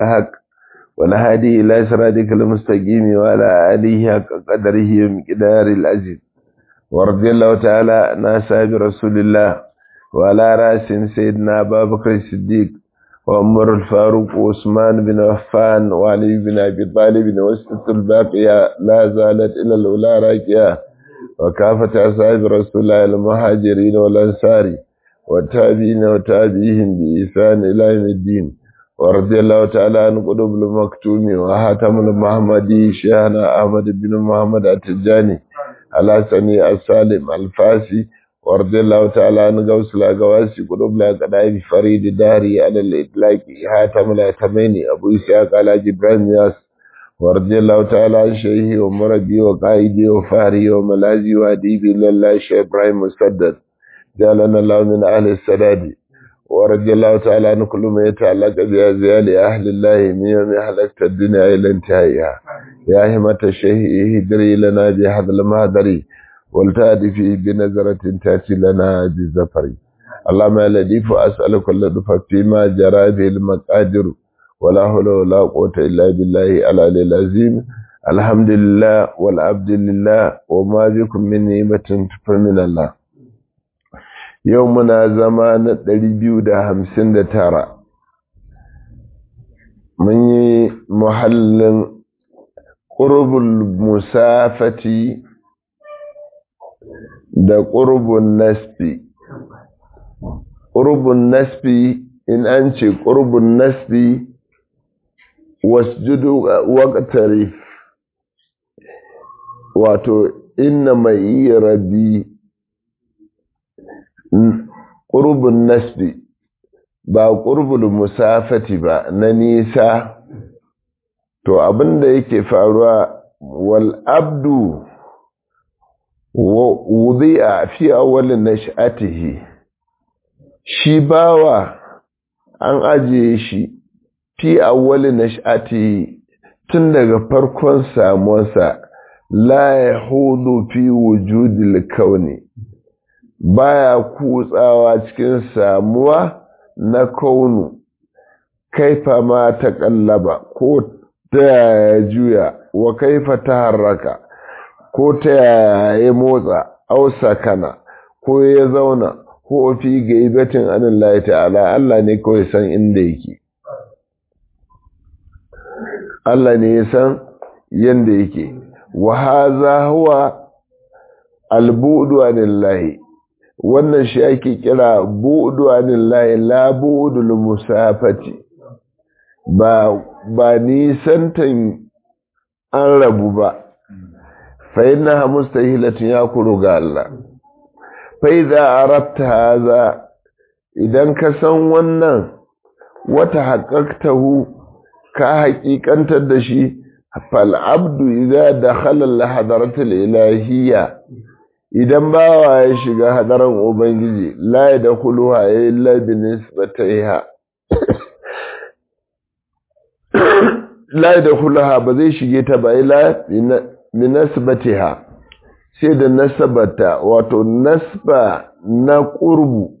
حق والهادي إلى صراطك المستقيم وعلى آله حق قدره ومقدار العزيز ورضي الله تعالى عن أصحاب رسول الله وعلى رأس سيدنا أبا بكر الصديق وعمر الفاروق وعثمان بن عفان وعلي بن أبي طالب وسط الباقية لا زالت إلى الأولى راكية وكافة أصحاب رسول الله المهاجرين والأنصار والتابعين وتابعيهم بإحسان إلى يوم الدين ورضي الله تعالى عن قلوب المكتوم وحاتم المحمدي شيخنا أحمد بن محمد التجاني الحسني السالم الفاسي ورضي الله تعالى عن غوث الأغواسي قلوب الأقدائي فريد داري على الإطلاق حاتم الأتميني أبو إسحاق على جبران ياس ورضي الله تعالى عن شيخي ومربي وقائدي وفاري وملازي وأديبي لله شيخ إبراهيم مسدد جعلنا الله من أهل السداد ورضي الله تعالى عن كل ما يتعلق بأزيال أهل الله من يوم حلقت الدنيا إلى انتهائها يا همة الشيخ اهدري لنا بهذا المهدري والتأتي فيه بنظرة تأتي لنا بزفر اللهم يا لطيف أسألك اللطف فيما جرى به المقادر ولا حول ولا قوة إلا بالله العلي العظيم الحمد لله والعبد لله وما بكم من نعمة فمن الله yau muna zama na ɗari biyu da hamsin da tara mun yi muhallin ƙurbul musafati da ƙurbun nasfi ƙurbun nasfi in an ce ƙurbun nasfi wasjudu waqtarif wato inna mai rabi ƙurbin nasbi ba ƙurbin musafati ba na nisa to abinda yake faruwa wal abdu wudi'a fi awwalin nash'atihi shi bawa an ajiye shi fi awwalin nash'atihi tun daga farkon samuwarsa la yahudu fi wujudil kauni baya kutsawa cikin samuwa na kaunu kaifa ma ta kallaba ko ta yaya juya wa kaifa ta harraka ko ta yaya ya motsa au sakana ko ya zauna ko fi gaibatin anin layi ta'ala Allah ne kawai san inda yake Allah ne ya san yanda yake wa haza huwa albudu anillahi wannan shi ake kira bu'du anillahi la bu'dul musafati ba ba nisantan an rabu ba fa innaha mustahilatun yakuru ga Allah fa idza arabta hadha idan ka san wannan wata haqqaqtahu ka haƙiƙantar da shi fal abdu idza dakhala al hadratil ilahiyya idan bawa ya shiga hadaran ubangiji la ya da kuluwa ya yi labinin bataiha la ya da kuluwa ba zai shige ta ba ila minasbatiha sai da nasabata wato nasba na ƙurbu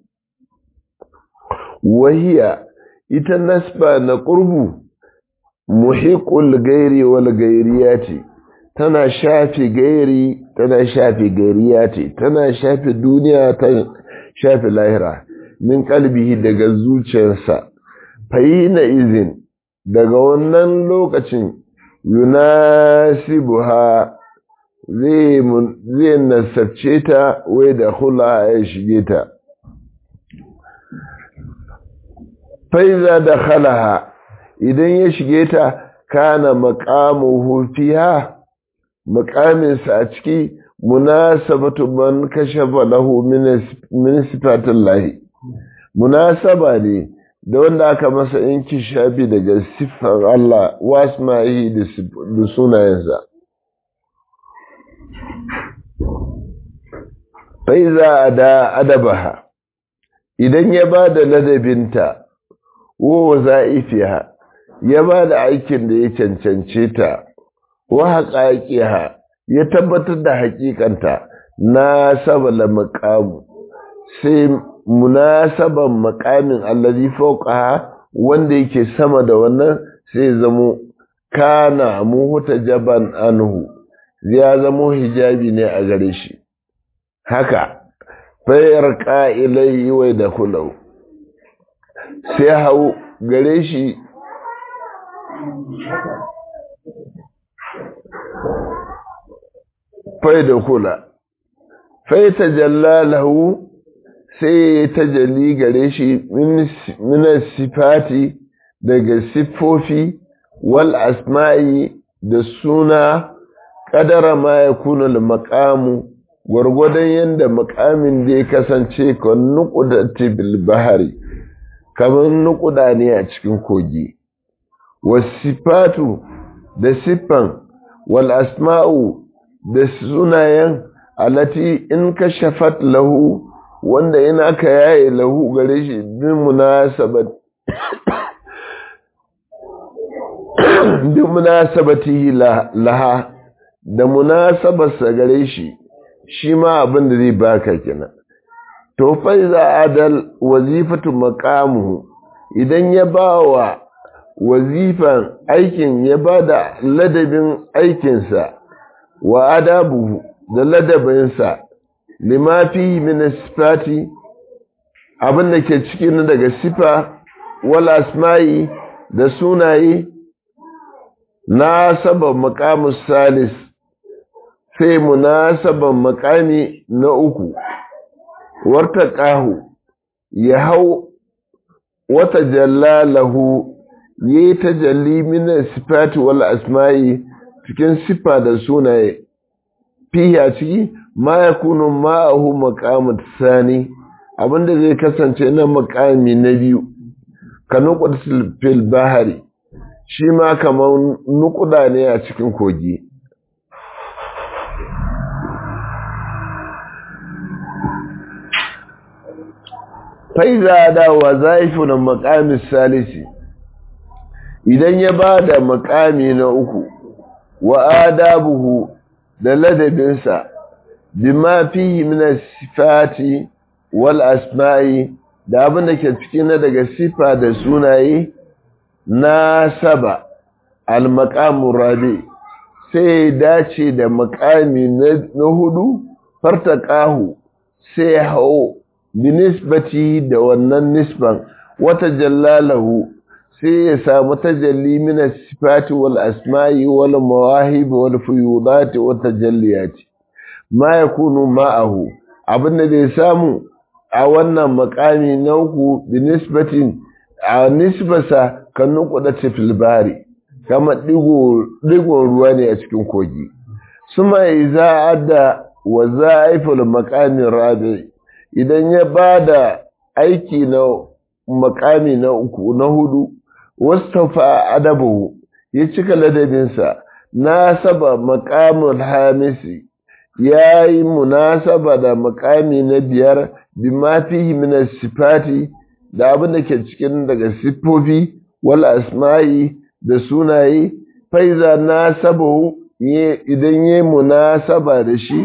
wahiya ita nasba na ƙurbu muhiƙul gairi wal gairiyati tana shafi gairi tana shafi gairiya ce tana shafi duniya ta shafi lahira min kalbihi daga zuciyarsa na izin daga wannan lokacin yunasibuha zai zai nasarce ta wai da hula ya shige ta faiza da khalaha idan ya shige ta kana maqamuhu fiha mukaminsa a ciki munasabatu man kashafa lahu min sifatin lahi munasaba ne da wanda aka masa yanki shafi daga siffar Allah wasma'i da sunayensa faiza da adabaha idan ya ba da ladabinta wa za'ifiha ya ba da aikin da ya cancance ta wa haƙaƙiha ya tabbatar da haƙiƙanta na sabala maƙamu sai munasaban makamin allazi fawqaha wanda yake sama da wannan sai zamo kana muhuta jaban anhu ya zamo hijabi ne a gare shi haka fayar ƙa'ilai wai da kulau sai hau gare shi fai da kula fai ta jalla lahu sai ya tajalli gare shi min sifati daga siffofi wal asma'i da suna ƙadara ma ya kuna maƙamu gwargwadon yadda makamin da ya kasance kan nukuda tibil bahari kamar nukuda ne a cikin kogi wasifatu da siffan wal asma'u da sunayen alati in ka shafat lahu wanda in aka yaye lahu gare shi bin munasabat bin munasabatihi laha da munasabarsa gare shi shi ma abin da zai baka kenan to fa iza adal wazifatu maqamuhu idan ya bawa wazifan aikin ya bada ladabin aikinsa wa adabuhu da ladabinsa lima fi min sifati abin da ke cikin daga sifa wal asma'i da sunaye na saba maqamus salis sai munasaban makami na uku warta ƙahu ya hau wata jallalahu ya yi tajalli mina sifati wal asma'i cikin sifa da sunaye fiya ciki ma ya kunu ma'ahu makamu sani abinda zai kasance na makami na biyu ka nukuda fil bahari shi ma kamar nukuda ne a cikin kogi faiza da wazaifu na makamin salisi idan ya ba da makami na uku wa adabuhu da ladabinsa bima fihi min sifati wal asma'i da abin da ke ciki na daga sifa da sunaye na saba al maqamu rabi sai dace da makami na hudu fartaqahu sai hau binisbati da wannan nisban wata jallalahu sai ya samu tajalli min sifati wal asma'i wal mawahib wal fuyudat wa tajalliyat ma yakunu ma'ahu abin da zai samu a wannan makami na uku binisbatin a nisbasa kan nukuda fil bari kama digon ruwa ne a cikin kogi suma iza adda wa za'iful maqamin rabi' idan ya ba da aiki na makami na uku na hudu wastafa adabu ya cika ladabinsa na saba makamun hamisi ya yi munasaba da makami na biyar bima fihi min sifati da abin da ke cikin daga siffofi wal asma'i da sunaye faiza na saba idan ya yi munasaba da shi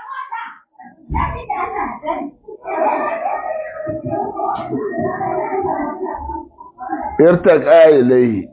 irtaƙa ilai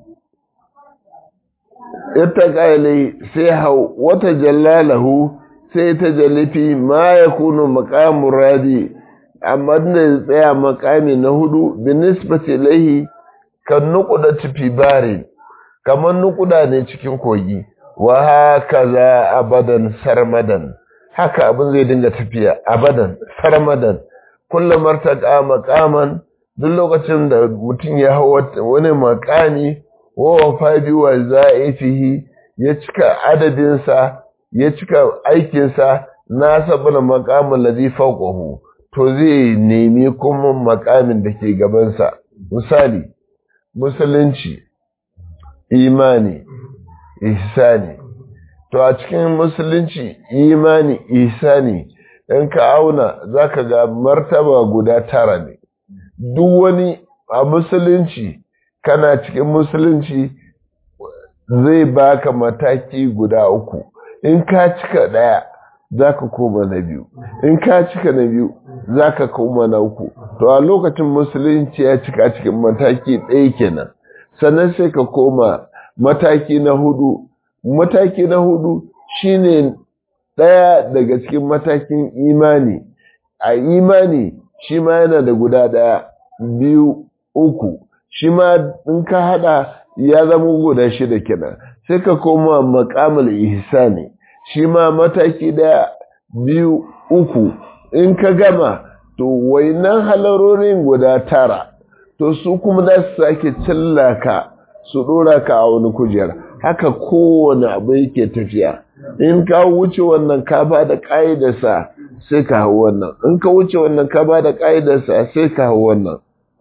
irtaƙa ilai sai hau wata jallalahu sai ta jalifi ma ya kunu makamun radi amma da ya tsaya makami na hudu binisbati ilaihi kan nukuda tufi bari kamar nukuda ne cikin kogi wa haka za abadan sarmadan haka abin zai dinga tafiya abadan sarmadan kullum martaka makaman duk lokacin da mutum ya hau wani makami wa fadi wa za'ifihi ya cika adadinsa ya cika aikinsa na sabon makamin ladhi fawqahu to zai nemi kuma makamin da ke gabansa misali musulunci imani ihsani to a cikin musulunci imani ihsani in ka auna zaka ga martaba guda tara ne duk wani a musulunci kana cikin musulunci zai baka mataki guda uku in ka cika ɗaya za ka koma na biyu in ka cika na biyu za ka koma na uku to a lokacin musulunci ya cika cikin mataki ɗaya kenan sannan sai ka koma mataki na hudu mataki na hudu shine ɗaya daga cikin matakin imani a imani shi ma yana da guda ɗaya biyu uku shi ma in ka haɗa ya zama guda shida kenan sai ka koma makamul ihsani shi ma mataki ɗaya biyu uku in ka gama to wainan halarorin guda tara to su kuma za su sake cillaka su ɗora ka a wani kujera haka kowane abu yake tafiya in ka wuce wannan ka ba da ƙa'idarsa sai ka hau wannan in ka wuce wannan ka ba da ƙa'idarsa sai ka hau wannan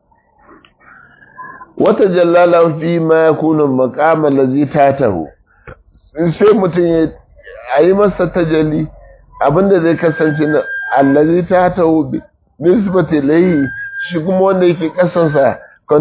wata jallala fi ma ya kuna makama lazi ta taho sai mutum ya a yi masa tajali abinda zai kasance na allazi ta taho nisbati layi shi kuma wanda yake kasansa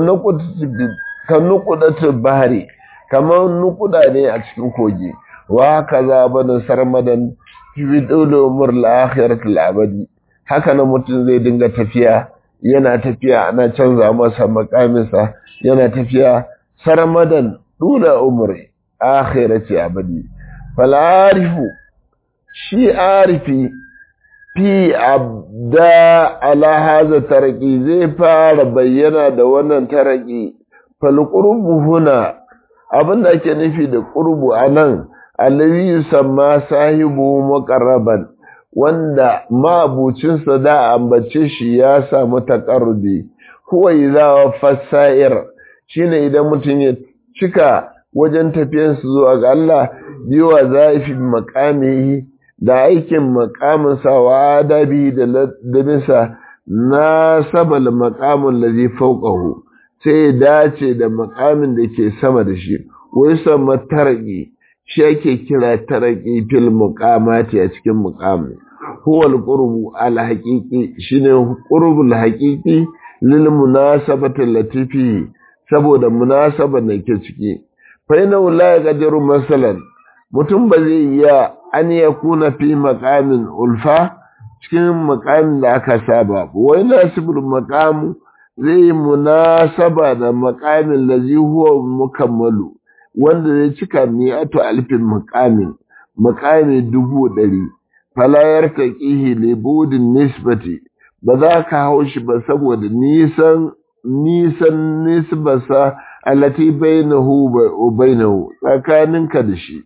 kan nukudatu bahari kamar nukuda ne a cikin kogi wa kaza bana sarmadan fi dole umar al-akhirat al-abadi haka na mutum zai dinga tafiya yana tafiya ana canza masa makaminsa yana tafiya sarmadan dole umri akhirati abadi fal arifu shi arifi fi abda ala haza taraki zai fara bayyana da wannan taraki fal qurbu huna abinda ake nufi da qurbu anan allazi yusamma sahibu muqarraban wanda mabucinsa da ambace shi ya samu taqarrubi huwa idza fasair shine idan mutum ya cika wajen tafiyansu zuwa ga Allah biwa zafi makamihi da aikin makaminsa wa adabi da ladabinsa na sabal makamin lazi fauqahu sai dace da makamin da ke sama da shi wai sama taraki shi ake kira taraki fil muqamati a cikin muqami huwa al-qurbu al-haqiqi shine qurbul haqiqi lil munasabati latifi saboda munasabar da ke ciki fa ina la yaqdiru masalan mutum ba zai iya an ya kuna fi maqamin ulfa cikin maqamin da aka saba wai nasibul maqamu zai munasaba da maqamin lazi huwa mukammalu wanda zai cika mi'atu alfin maqamin maqami dubu ɗari falayar ta ƙihi libudin nisbati ba za ka hau shi ba saboda nisan nisan nisbasa alati bainahu wa bainahu tsakaninka da shi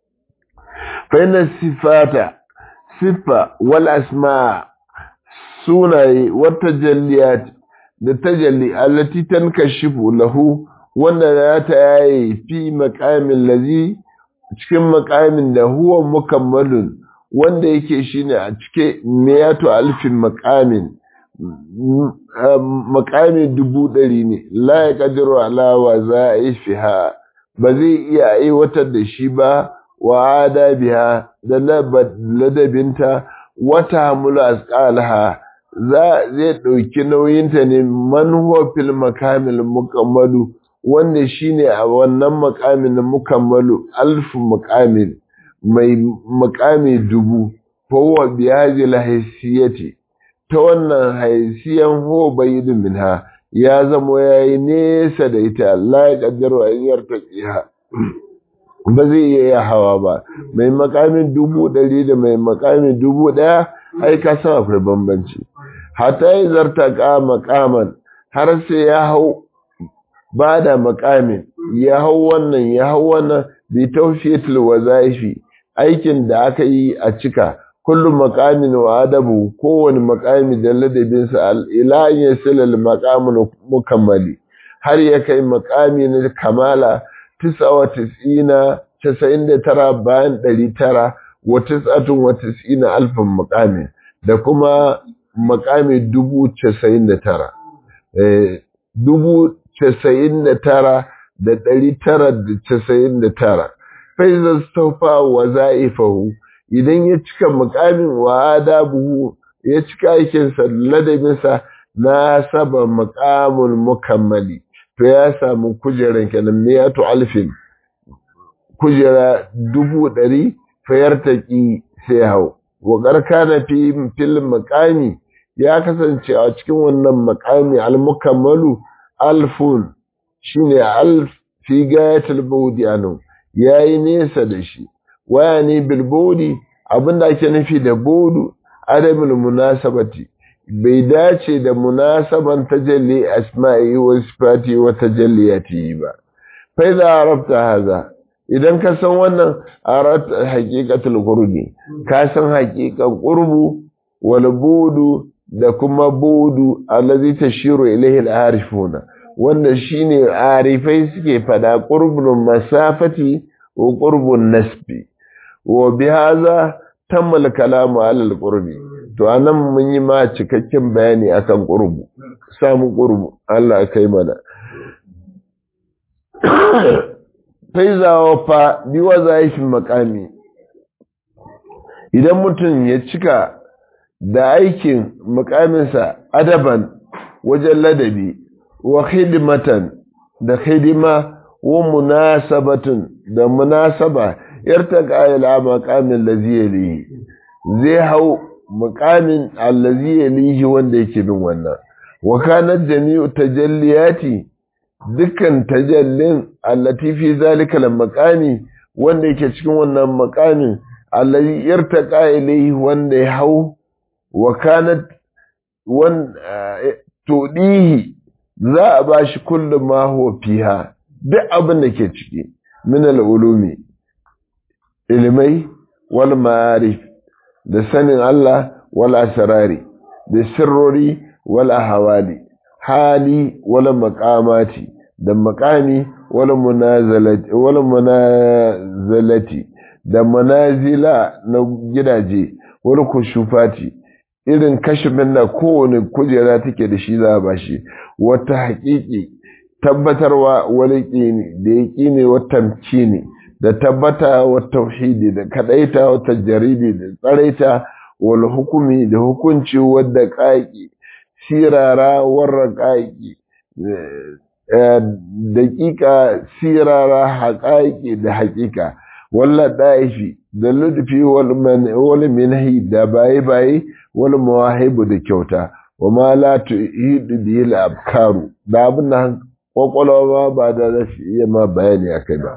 fa sifata siffa wal asma sunaye wata jalliyat da tajalli allati tankashifu lahu wanda za ta yaye fi maqamin lazi cikin maqamin da huwa mukammalun wanda yake shine a cike miyatu alfin maqamin makami dubu ɗari ne la ya ƙadiru alawa za a yi fiha ba zai iya aiwatar da shi ba wa adabiha da ladabinta wata hamulu asqalaha za zai ɗauki nauyinta ne manhuwa fil makamil mukammalu wanda shine a wannan makamin mukammalu alfu makamin mai makami dubu fa huwa bi hadhihi al ta wannan haisiyan ho bayyidin minha ya zamo ya yi nesa da ita Allah ya kaddaro a yiyar tafiya ba zai iya ya hawa ba mai makamin dubu ɗari da mai makamin dubu ɗaya ai ka san akwai bambanci hata yi zarta ka makaman har sai ya hau ba da makamin ya hau wannan ya hau wannan bi tawfiyatul wazaifi aikin da aka yi a cika kullum makamin wa adabu kowane makami da ladabinsa ila ya silal makamin mukammali har ya kai makami na kamala tisa wa tis'ina casa'in da tara bayan ɗari tara wa tis'atun wa tis'ina alfin makami da kuma makami dubu casa'in da tara dubu casa'in da tara da ɗari tara da casa'in da tara faizar staufa wa za'ifahu idan ya cika mukamin wa adabuhu ya cika aikinsa ladabinsa na saba mukamun mukammali to ya samu kujeran kenan miyatu alfin kujera dubu ɗari fayar taƙi sai hau wa ƙarƙa na fi fil mukami ya kasance a cikin wannan mukami almukammalu alfun shine al fi gayatul budi anu yayi nesa da shi waya ne bil budi abinda ake nufi da budu adamul munasabati bai dace da munasaban tajalli asma'i wa sifati wa tajalliyati ba fa idza arafta hadha idan ka san wannan arat haqiqatul qurbi ka san haqiqan qurbu wal budu da kuma budu allazi tashiru ilayhi al-arifuna wanda shine arifai suke fada qurbul masafati wa qurbun nasbi wa bihaza tammal kalamu ala al-qurbi to anan mun yi ma cikakken bayani akan qurbu samu qurbu Allah kai mana faiza wa fa bi wazaifin makami idan mutum ya cika da aikin mukaminsa adaban wajen ladabi wa khidmatan da khidima wa munasabatun da munasaba yartaka ila maqamin ladhi yalihi zai hau muqamin allazi yalihi wanda yake bin wannan wa kanat jami'u tajalliyati dukkan tajallin allati fi zalika al-maqami wanda yake cikin wannan maqamin allazi yartaka ilayhi wanda ya hau wa kanat wan tudihi za a bashi kullu ma huwa fiha duk abin da ke ciki min al-ulumi ilmai wal ma'arif da sanin Allah wal asrari da sirrori wal ahwali hali wal maqamati da maqami wal munazalati wal munazalati da manazila na gidaje wal kushufati irin kashifin da kowane kujera take da shi za a bashi wata haƙiƙi tabbatarwa wani ƙini da ya ƙine wata ne da tabbata wa tauhidi da kadaita wa tajridi da tsaraita wal hukumi da hukunci wadda ƙaƙi sirara warra ƙaƙi daƙiƙa sirara haƙaƙi da haƙiƙa walla ɗaifi da ludfi wal minhi da baye-baye wal mawahibu da kyauta wa ma la tuhidu bihi al abkaru da abin da kwakwalwa ba da zasu iya ma bayani akai ba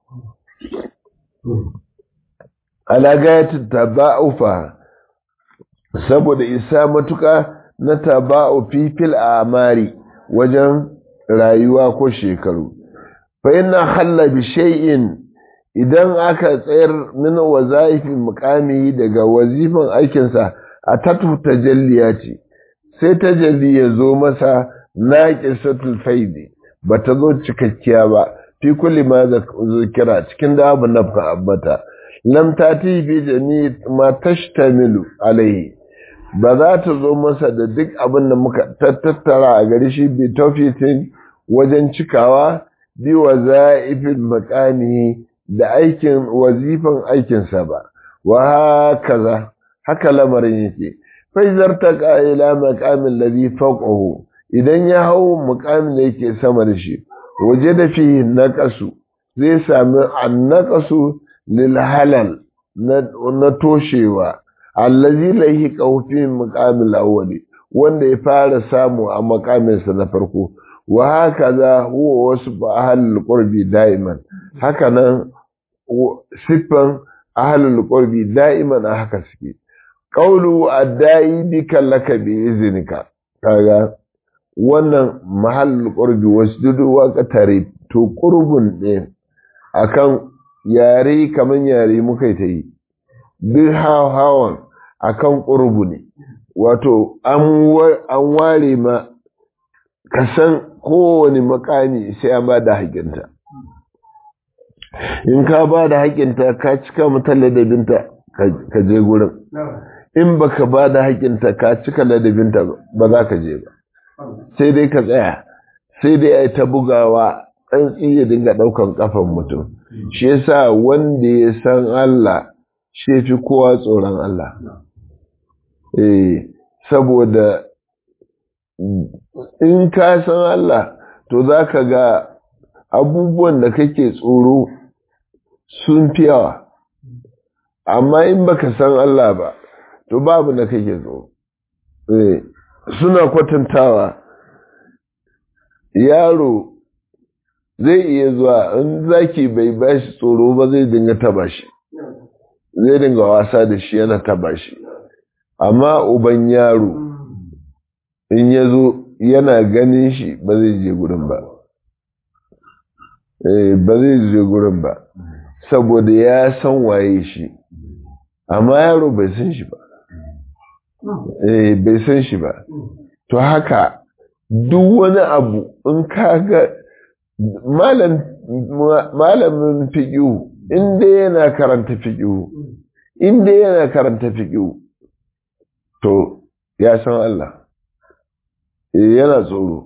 ala gayatin taba'ufa saboda isa matuka na taba'u fifil amari wajen rayuwa ko shekaru fa inna halla bi shay'in idan aka tsayar min wazaifin mukami daga wazifan aikinsa a tatu tajalliya ce sai tajalli ya zo masa naqisatul faidi bata zo cikakkiya ba fi kulli ma zikira cikin da abu na ambata lam tati fi jami ma tashtamilu alaihi ba za ta zo masa da duk abin da muka tattara a gari shi bi tawfitin wajen cikawa bi wazaifin maqami da aikin wazifan aikinsa ba wa hakaza haka lamarin yake faizar ta ila maqamin ladhi fawqahu idan ya hau muqamin da yake sama da shi waje da fi naqasu zai sami annaqasu lil halal na toshewa allazi lahi qawfi muqamil awwali wanda ya fara samu a maqaminsa na farko wa hakaza huwa wasu ahlul qurbi daiman haka nan siffan ahlul qurbi da'iman a haka suke qawlu addai bika laka bi iznika kaga wannan mahallul qurbi wasjudu wa qatari to qurbun ne akan yare kaman yare muka ta yi duk hawan akan qurbu ne wato an ware ma kasan kowane makami sai an ba da hakinta in ka ba da haƙinta ka cika mata ladabinta ka je gurin in baka ba da haƙinta ka cika ladabinta ba za ka je ba sai dai ka tsaya sai dai ai ta bugawa an iya dinga ɗaukan ƙafan mutum shi yasa wanda ya san Allah shi fi kowa tsoron Allah eh saboda in ka san Allah to za ka ga abubuwan da kake tsoro sun fi yawa amma in baka san Allah ba to babu da kake tsoro suna kwatantawa yaro zai iya zuwa in zaki bai bashi tsoro ba zai dinga taba shi zai dinga wasa da shi yana taba shi amma uban yaro in ya zo yana ganin shi ba zai je gurin ba ba zai je gurin ba saboda ya san waye shi amma yaro bai san shi ba bai san shi ba to haka duk wani abu in kaga malamin fiƙihu inda yana karanta fiƙihu inda yana karanta fiƙihu to ya san Allah yana tsoro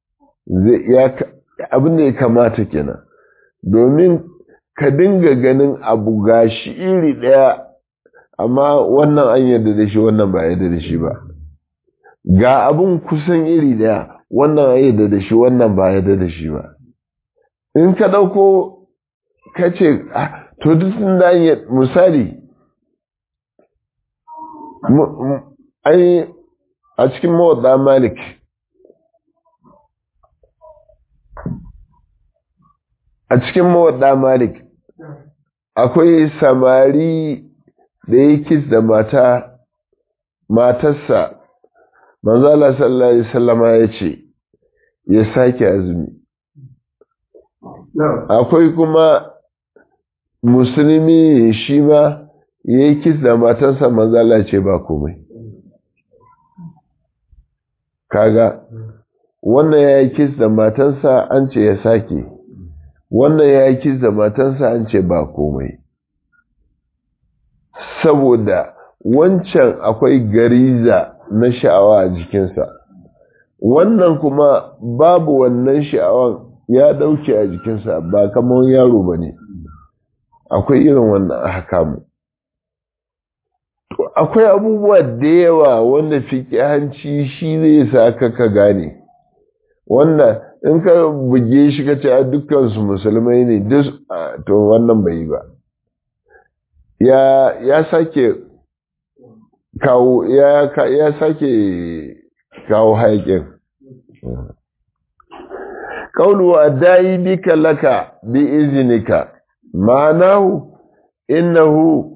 abin da ya kamata kenan domin ka dinga ganin abu gashi iri ɗaya amma wannan an yarda da shi wannan ba yarda da shi ba ga abin kusan iri ɗaya wannan an yarda da shi wannan ba yarda da shi ba in ka ɗauko ka ce to duk sun da misali a cikin mawadda malik a cikin mawadda malik akwai samari da ya kis da mata matarsa manzala sallallahu alaihi wasallama ya ce ya sake azumi akwai kuma musulmi shi ma ya yi kis da matarsa manzala ce ba komai kaga wannan ya yi kis da matarsa an ce ya sake wannan ya yi kis da matarsa an ce ba komai saboda wancan akwai gariza na sha'awa a jikinsa wannan kuma babu wannan sha'awan ya dauke a jikinsa ba kamar yaro ba ne akwai irin wannan haka mu akwai abubuwa da yawa wanda hanci shi zai sa ka ka gane wannan in ka buge shi ka ce a dukkansu musulmai ne to wannan bai yi ba ya sake kawo ya sake kawo hayakin qawlu adai bika laka bi iznika ma'anahu innahu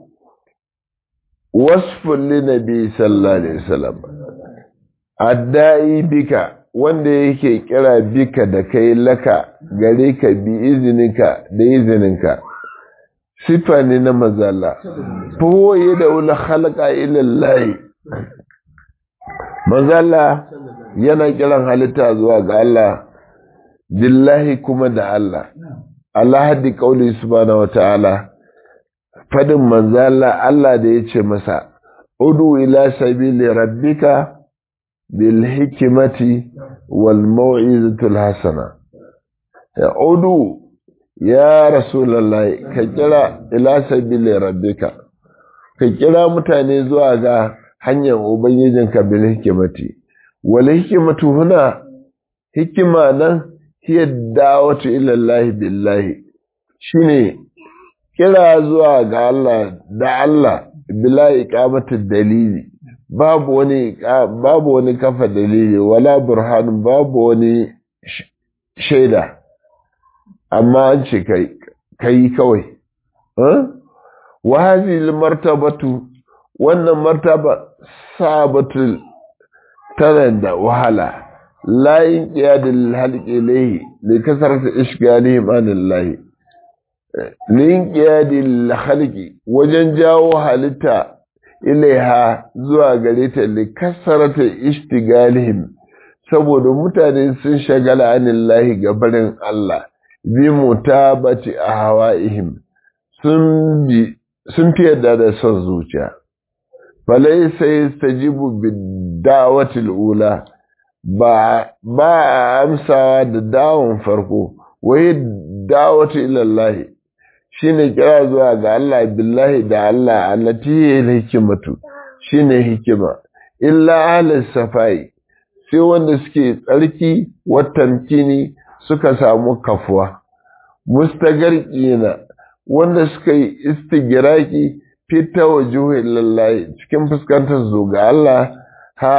wasfun li nabi sallallahu alaihi wasallam adai bika wanda yake kira bika da kai laka gare ka bi izinika da izininka sifa ne na mazala foye da wula halaka ilallahi mazala yana kiran halitta zuwa ga Allah billahi kuma da Allah Allah haddi kauli subhanahu wata'ala fadin manzala Allah da ya ce masa udu ila sabili rabbika bil hikimati wal mau'izatul hasana ya udu ya rasulullahi ka kira ila sabili rabbika ka kira mutane zuwa ga hanyar ubangijinka bil hikimati wal hikimatu huna hikima nan hiya da'watu ila Allah billahi shine kira zuwa ga Allah da Allah bila iqamatu dalili babu wani babu wani kafa dalili wala burhan babu wani shaida amma an ce kai kawai wa hadhihi martabatu wannan martaba sabatul tana da wahala la inqiyadul halqi ilayhi li kasrati ishgalihim anillahi li inqiyadul halqi wajen jawo halitta ilaiha zuwa gare ta li kasrati ishtigalihim saboda mutane sun shagala anillahi gabarin Allah bi mutabati ahwaihim sun bi sun fi yadda da son zuciya falai sai stajibu bidawati ula ba ba amsawa da dawon farko wai dawatu ilallahi shine kira zuwa ga Allah billahi da Allah allati hikimatu shine hikima illa ahli safai sai wanda suke tsarki watamkini suka samu kafuwa mustagarqina wanda suka yi istigiraki fita wa lallahi cikin fuskantar zo ga Allah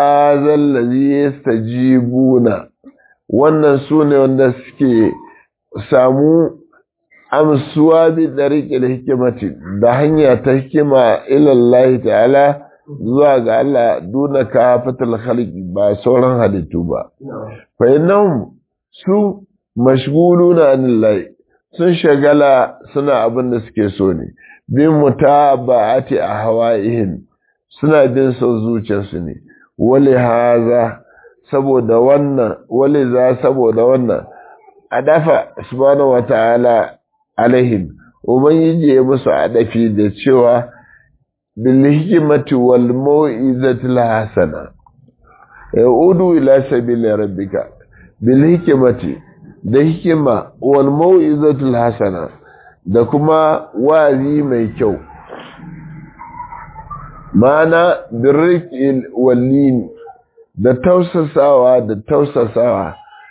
hazal ladhi yastajibuna wannan sune wanda suke samu amsuwa bi dariqil hikimati da hanya ta hikima ilallahi ta'ala zuwa ga Allah duna kafatul khalqi ba sauran halittu ba fa innahum su mashghuluna anillahi sun shagala suna abin da suke so ne bin mutaba'ati ahwa'ihim suna bin son zuciyarsu ne wali haza saboda wannan wali za saboda wannan adafa subhanahu wata'ala alaihim ubangiji ya musu adafi da cewa bil hikmati wal mau'izati hasana yaudu ila sabili rabbika bil hikmati da hikima wal mau'izati hasana da kuma wazi mai kyau ma'ana birrikil wallin da tausasawa da tausasawa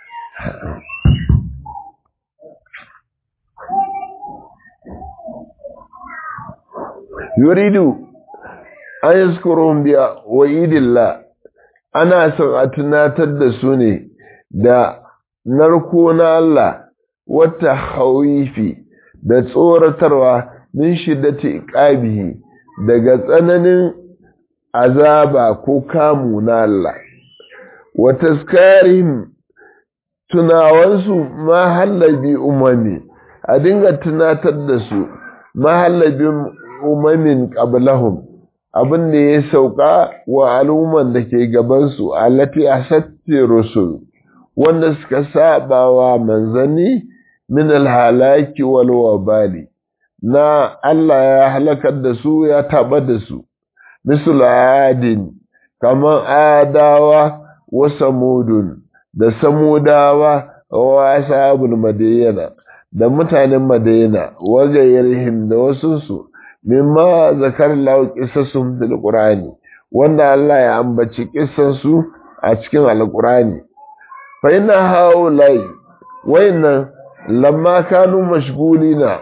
yuridu an yaskurun biya wa idillah ana son a tunatar da su ne da narko na Allah wata hauifi da tsoratarwa min shiddati iqabihi daga tsananin azaba ko kamu na Allah wa taskarihim tunawansu mahallabi umami a dinga tunatar da su mahallabin umamin qablahum abin da ya sauka wa al'umman da ke gabansu allati asatti rusul wanda suka saba wa manzanni min alhalaki wal wabali na Allah ya halakar da su ya taba da su misul adin kaman adawa wa samudun da samudawa wa ashabul madiyana da mutanen madina wa gairihim da wasu su mimma zakar lahu qisasum fil qur'ani wanda Allah ya ambaci kissan su a cikin alqur'ani fa inna haulai wayannan lamma kanu mashgulina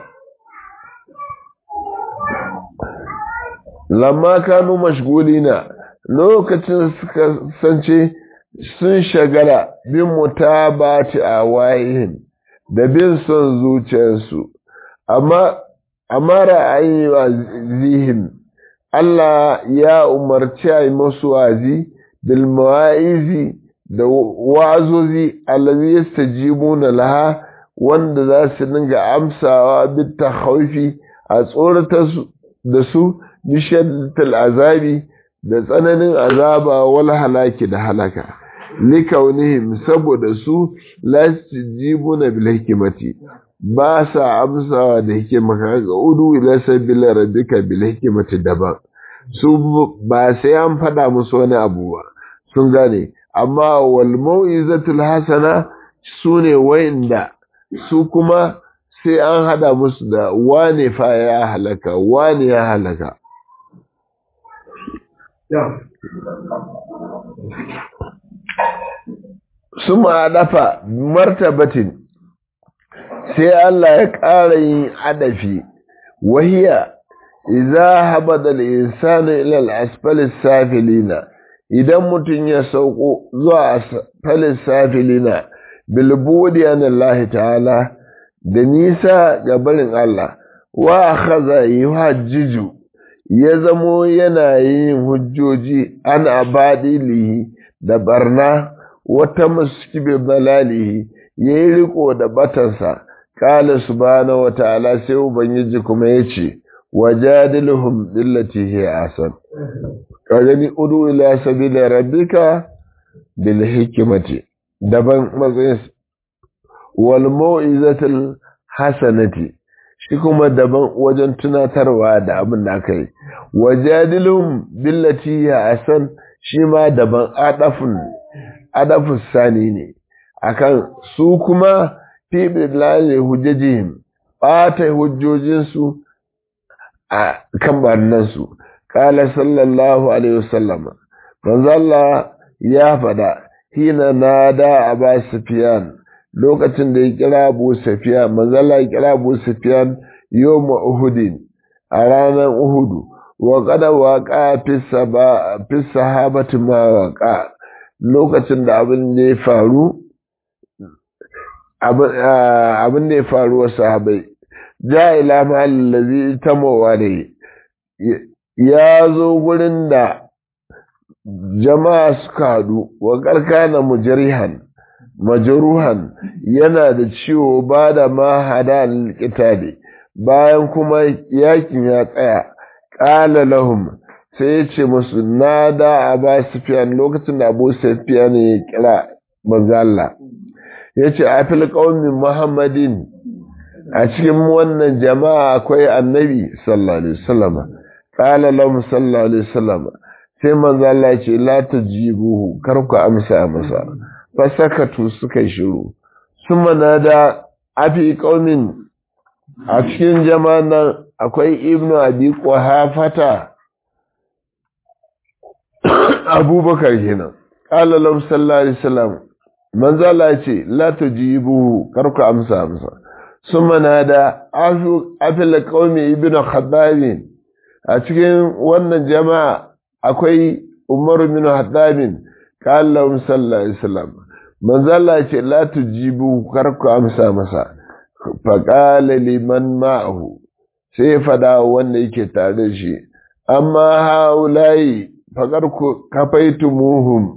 lamma kanu mashgulina lokacin suka sance sun shagala bin mutabati a wayihin da bin son zuciyarsu amma amma ra'ayi wa zihim Allah ya umarci a yi masu wazi bil mawa'izi da wazozi allazi yastajibuna laha wanda za su dinga amsawa bit takhawfi a tsorata da su bishaddatul azabi da tsananin azaba wal halaki da halaka likaunihim saboda su lastajibuna bil hikmati ba sa amsawa da hikima ga udu ila sabila rabbika bil hikmati daban su ba sai an fada musu wani abu ba sun gane amma wal mau'izatul hasana sune wayanda su kuma sai an hada musu da wane fa ya halaka wane ya halaka su ma dafa martabatin sai Allah ya ƙara yin adafi wahiya idza habada al-insanu ila al-asfali safilina idan mutum ya sauko zuwa asfali safilina bil budi an Allah ta'ala da nisa ga barin Allah wa akhadha yuhajjiju ya zamo yana yin hujjoji an abadilihi da barna wata muskibi balalihi yayi riko da batansa Kala subhanahu wa ta'ala sai Ubangiji kuma ya ce, Wajadiluhum billati hiya asan. Ka gani udu ila sabila rabbika bil hikmati daban matsayin wal mau'izatil hasanati shi kuma daban wajen tunatarwa da abin da aka yi. Wajadiluhum billati hiya asan shi ma daban adafun adafus sani ne akan su kuma fi bilali hujjajihim ɓata hujjojinsu a kan barnansu ƙala sallallahu alaihi wasallama manzo Allah ya faɗa hina nada aba sufyan lokacin da ya kira Abu Sufyan manzo Allah ya kira Abu Sufyan yawm Uhud a ranar Uhud wa qad waqa fi saba fi sahabati ma waqa lokacin da abin da ya faru abin da ya faru wa sahabai ja ila mahallin lazi ta mawa da ya zo gurin da jama'a suka haɗu wa ƙarƙana mujarihan majaruhan yana da ciwo ba da ma hada ne bayan kuma yakin ya tsaya ƙala lahum sai ya ce musu na da a ba sufiyan lokacin da abu sufiyan ya kira manzala ya ce a fil ƙaunin muhammadin a cikin wannan jama'a akwai annabi sallallahu alaihi wasallam ƙala lahum sallallahu alaihi wasallam sai manzala ya ce la tajibuhu kar ku amsa masa fasakatu suka shiru suma na da afi ƙaunin a cikin jama'an nan akwai ibnu abi quhafata abubakar kenan qala lahu sallallahu alaihi wasallam manzo Allah ya ce la tujibu karku amsa amsa summa nada afu afil qaumi ibnu khabbab a cikin wannan jama'a akwai umar bin khattab qala lahu sallallahu alaihi wasallam manzo Allah ya ce la tujibu karku amsa masa faƙala liman ma'ahu sai ya fada wanda yake tare shi amma haulayi faƙar ku kafaitu muhum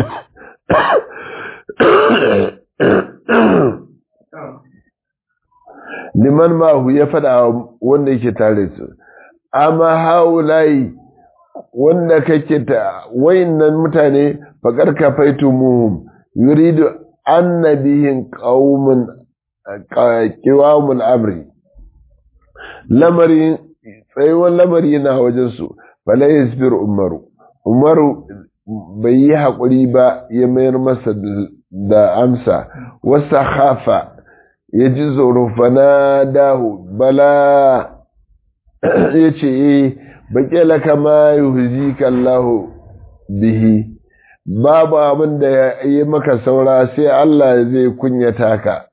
liman ma'ahu ya fada wanda yake tare su amma haulayi wanda kake ta wayannan mutane faƙar kafaitu muhum yuridu annabihin qaumun kiwamun amri lamari tsayuwar lamari na wajensu fala yasbir umaru umaru bai yi haƙuri ba ya mayar masa da amsa wasa hafa ya ji tsoro fana dahu bala ya ce e baƙi laka ma yuhzi kallahu bihi babu abin da ya yi maka saura sai Allah zai kunyata ka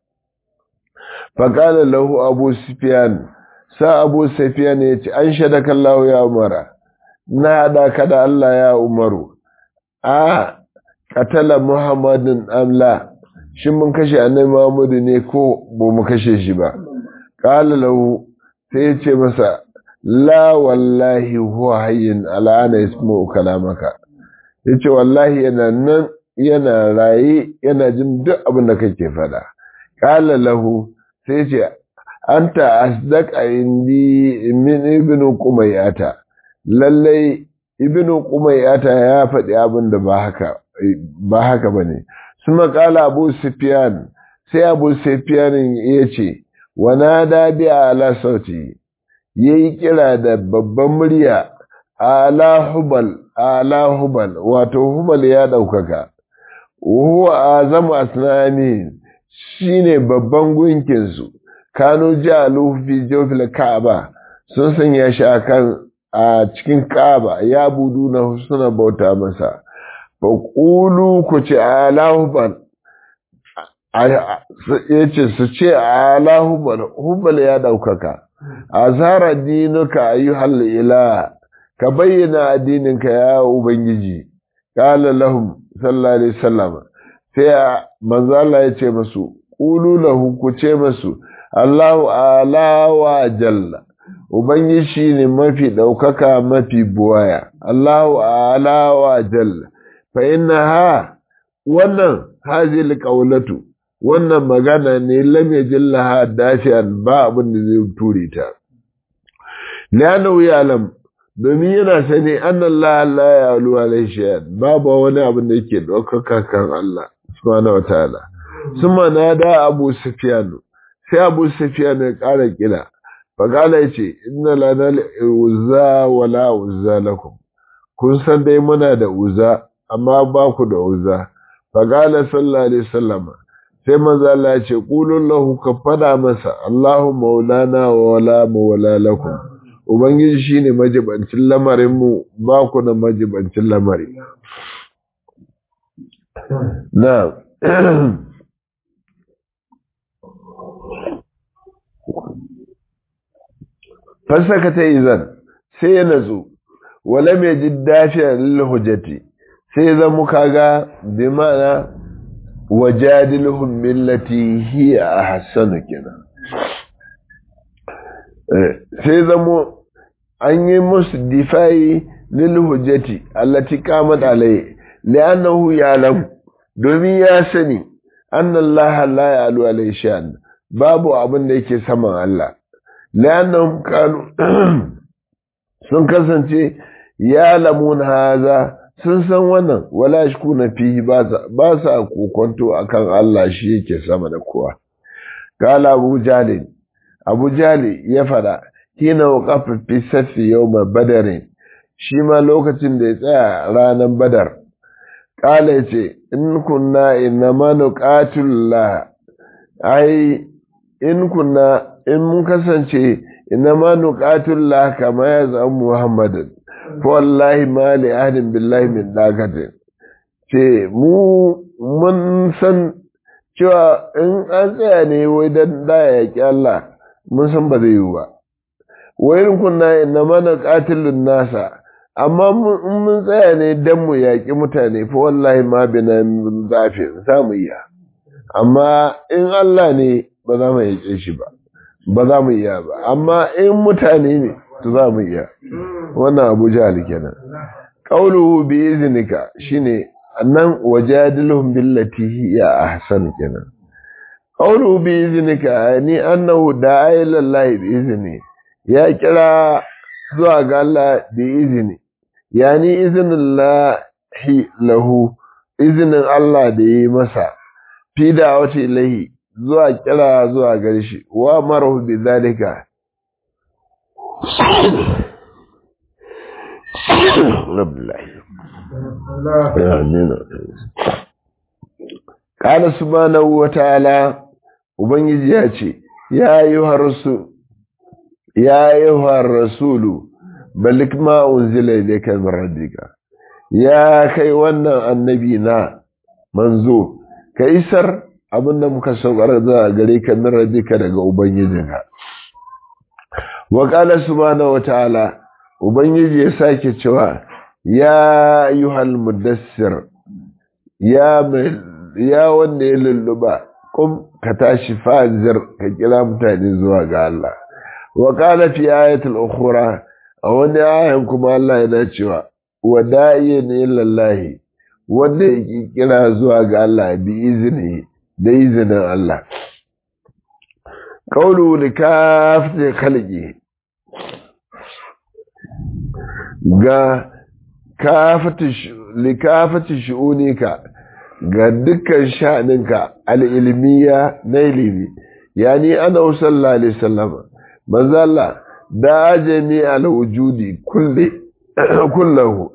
faƙala lahu abu sufiyan sa abu sufiyan ya ce an shaida kallahu ya umara na haɗa ka da Allah ya umaru a katala muhammadin amla shi mun kashe annabi muhammadu ne ko ba mu kashe shi ba ƙala lahu sai ya ce masa la wallahi huwa hayyin al'ana ismu kalamaka ya ce wallahi yana nan yana raye yana jin duk abin da kake faɗa ƙala lahu sai ce an ta asdaq a indi min ibnu kumayata lallai ibnu kumayata ya faɗi abin da ba haka ba haka bane suma kala abu sufyan sai abu sufyan ya ce wa nada bi ala sauti yayi kira da babban murya ala hubal ala hubal wato hubal ya daukaka huwa azamu asnani shine babban gunkinsu kanu jalu fi jawfil ka'aba sun sanya shi akan a cikin ka'aba ya budu na suna bauta masa fa qulu ku ce alahubal yace su ce alahubal hubal ya daukaka azara dinuka ayyuhal ila ka bayyana addininka ya ubangiji qala lahum sallallahu alaihi wasallam sai manzo Allah ya ce masu qulu lahu ku ce masu Allahu ala wa jalla Ubangiji shi ne mafi ɗaukaka mafi buwaya, Allahu ala wa jalla, fa inna ha wannan hazil ƙaunatu, wannan magana ne lam ya jilla ha dafiyan ba abin da zai ture ta. Liyanu ya alam, domin yana sani an Allah Allah ya alu alaihi babu wani abin da yake ɗaukaka kan Allah, subhanahu wa ta'ala. Suma na da Abu Sufyanu, sai Abu Sufyanu ya ƙara kila. Fagala ya ce, Inna lana uza wala uza lakum, kun san dai muna da uza, amma ba ku da uza. Fagala sallallahu Alaihi sallama, sai manzo Allah ya ce, Ƙulun lahu ka fada masa, Allahu maulana wa wala mawala lakum. Ubangiji shi ne majibancin lamarinmu, ba ku da majibancin lamari. Na, fasaka ta izan sai ya natsu wala mai ji dafiya lil hujjati sai ya zama kaga bi ma'ana wajadilhum billati hiya ahsanu kenan sai zamo an yi musu difayi lil hujjati allati qamat alai li'annahu ya'lam domin ya sani annallaha la ya'lu alai sha'an babu abin da yake saman Allah li'annahum kanu sun kasance ya lamun haza sun san wannan wala shi na fihi ba sa kokonto akan Allah shi yake sama da kowa kala abu jalil abu jali ya fada hina waqafa fi safi yawma badarin shi ma lokacin da ya tsaya ranar badar kala yace in kunna innama nuqatillah ai in kunna in mun kasance innama nuqatillah kama ya zama muhammadin wallahi ma li ahadin billahi min dagatin ce mu mun san cewa in an tsaya ne wai dan da ya ki Allah mun san ba zai yi ba wai in kunna inna mana qatilun nasa amma in mun tsaya ne dan mu yaki mutane fa wallahi ma bina min zafi za mu iya amma in Allah ne ba za mu yake shi ba ba za mu iya ba amma in mutane ne to za mu iya wannan abu jahal kenan qawluhu bi iznika shine annan wajadilhum billati hiya ahsan kenan qawluhu bi iznika ni annahu da'a ila Allah bi izni ya kira zuwa ga Allah bi izni yani iznillahi lahu iznin Allah da yi masa fi da'awati ilahi zuwa kira zuwa gare shi wa marahu bi zalika Ƙala subhanahu wa ta'ala, Ubangiji ya ce, Ya yi harsu, ya yi rasulu, balik ma'un zile da kan radika, ya kai wannan annabi na manzo, ka isar abinda muka saukar da gare ka min radika daga Ubangijinka. Wa ƙala subhanahu wa ta'ala, Ubangiji ya sake cewa, Ya yi mudassir, ya wanda ya lulluba, kum ka tashi fa'azir ka kira mutane zuwa ga Allah. Wa ƙala fi ayatul ukhra a wani ayan kuma Allah yana cewa, wa da'iye ne lallahi, wanda ya kira zuwa ga Allah bi izini da izinin Allah. Kaulu da kafin kalge. ga likafati shi'unika ga dukkan sha'aninka al'ilmiya na ilimi yani ana sallallahu alaihi sallama manzala da ajami al'ujudi kullahu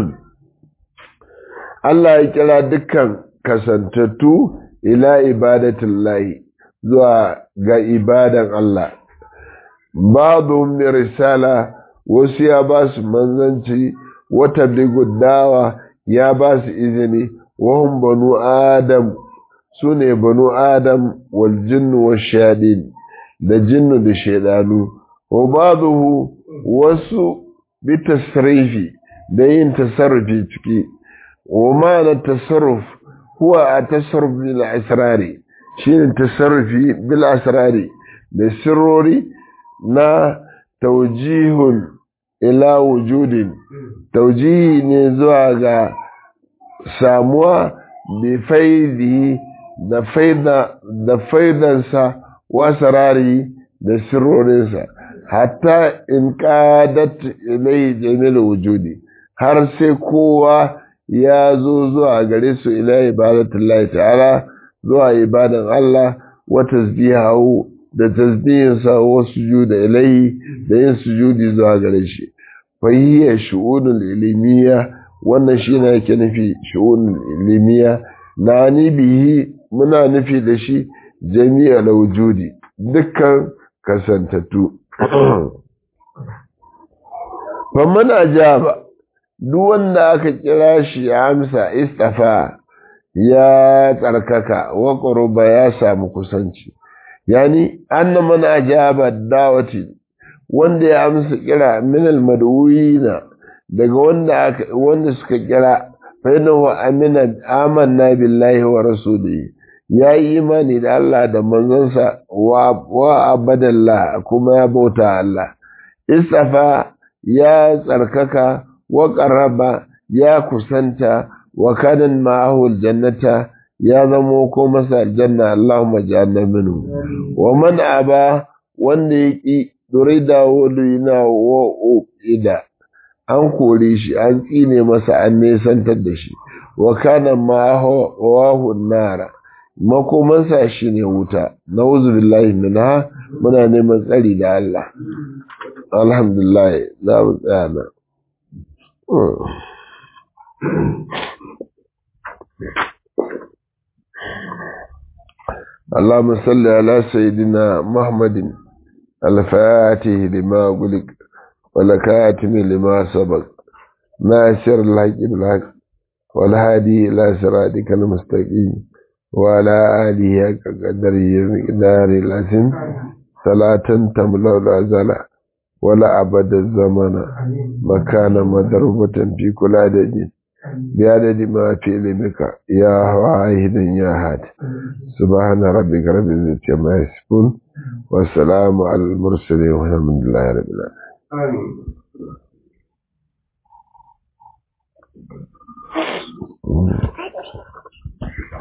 Allah ya kira dukkan kasantattu ila ibadatin lahi zuwa ga ibadan Allah babu risala wasu ya ba su manzanci wata dawa ya ba su izini wahun banu adam su ne banu adam wal jinnu wa shaɗin da jinnu da shaidanu wa ba'dahu wasu bi tasrifi da yin tasarrufi ciki wa ma'ana tasarruf huwa a tasarruf bil asrari shine tasarrufi bil asrari da sirrori na taujihun ila wujudin taujihi ne zuwa ga samuwa bi faidi da faida da faidansa wa sarari da sirrorinsa hatta in qadat ilai jamil wujudi har sai kowa ya zo zuwa gare su ila ibadatullahi ta'ala zuwa ibadan Allah wa tasbihahu da tasbihinsa wa sujuda ilaihi da yin sujudi zuwa gare shi fa hiya shu'unul ilmiya wannan shine yake nufi shu'unul ilmiya na ni bihi muna nufi da shi jami'al wujudi dukkan kasantattu fa muna jaba duk wanda aka kira shi ya amsa istafa ya tsarkaka wa qurba ya samu kusanci yani anna man ajaba dawati wanda ya amsa kira min almadwina daga wanda aka wanda suka kira fa innahu amina amanna billahi wa rasulihi ya yi imani da Allah da manzonsa wa abadallah kuma ya bauta Allah istafa ya tsarkaka wa qaraba ya kusanta wa kadan ma'ahu aljannata ya zamo ko masa aljanna Allahumma ja'alna minhu wa man aba wanda yaki durida wulina wa ida an kore shi an tsine masa an nesantar da shi wa kana ma'ahu nara makomansa shi ne wuta na billahi minha muna neman tsari da Allah alhamdulillah za mu tsaya na اللهم صل على سيدنا محمد الفاتح لما قلق والكاتم لما سبق ناصر الحق بالحق والهادي إلى صراطك المستقيم وعلى آله قدره مقدار الأسن صلاة تملأ الأزل ولا أبد الزمن مكان مضروبة في كل عدد بعدد ما في علمك يا واحد يا هاد سبحان ربك رب العزة عما يصفون والسلام على المرسلين والحمد لله رب العالمين آمين